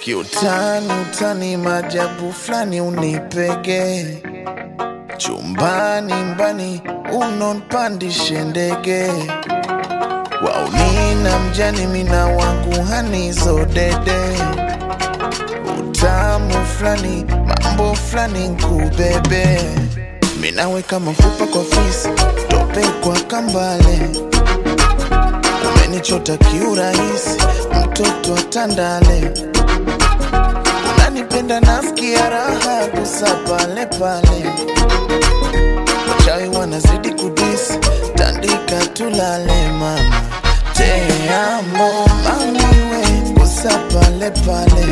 kiutani utani majabu fulani unipege chumbani mbani unonpandishe ndege waunina mjani mina wangu hanizo dede utamu fulani mambo fulani nkubebe minaweka mafupa kwa fisi tope kwa kambale umenichota kiurahisi mtoto wa tandale unanipenda nasikia raha kusa pale pale wachawi wanazidi kudisi tandika tulale mama teamo mamiwe kusa pale pale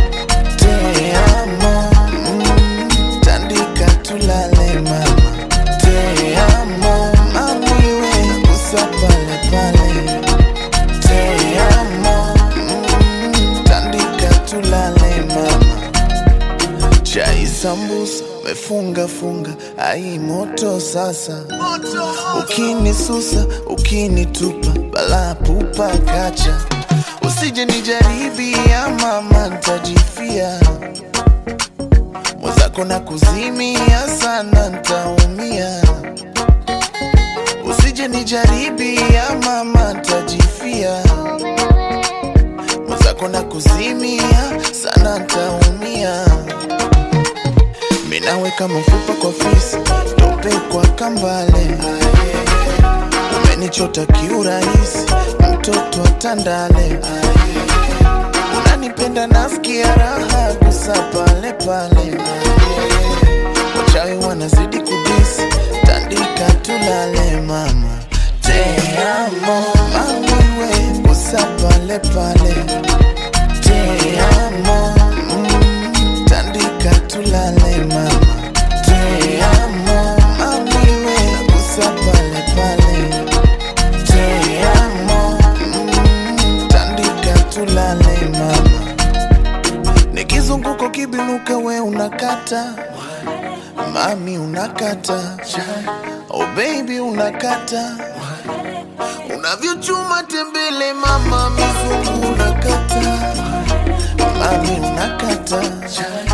teamo mm, tandika tulale mama teamo mamiwe kusa pale pale teamo mm, tandika tulale mama chai sambusa mefunga funga ai moto sasa ukinisusa ukinitupa bala pupa kacha usije nijaribia mama ntajifia mwenzako na kuzimia sana ntaumia usije nijaribia mama ntajifia mwenzako na kuzimia sana ntaumia minaweka mafupa kwa fisi tope kwa kambale umenichota kiurahisi mtoto wa tandale unanipenda nasikia raha kusa pale pale wachawi wanazidi kudisi tandika tulale mama teamo mamiwe kusa pale pale teamo mm, tandika tulale mama teamo mamiwe kusa pale pale teamo mm, tandika tulale mama nikizunguko kibinuka we unakata mami unakata oh baby unakata unavyochuma tembele mama mizungu unakata mami unakata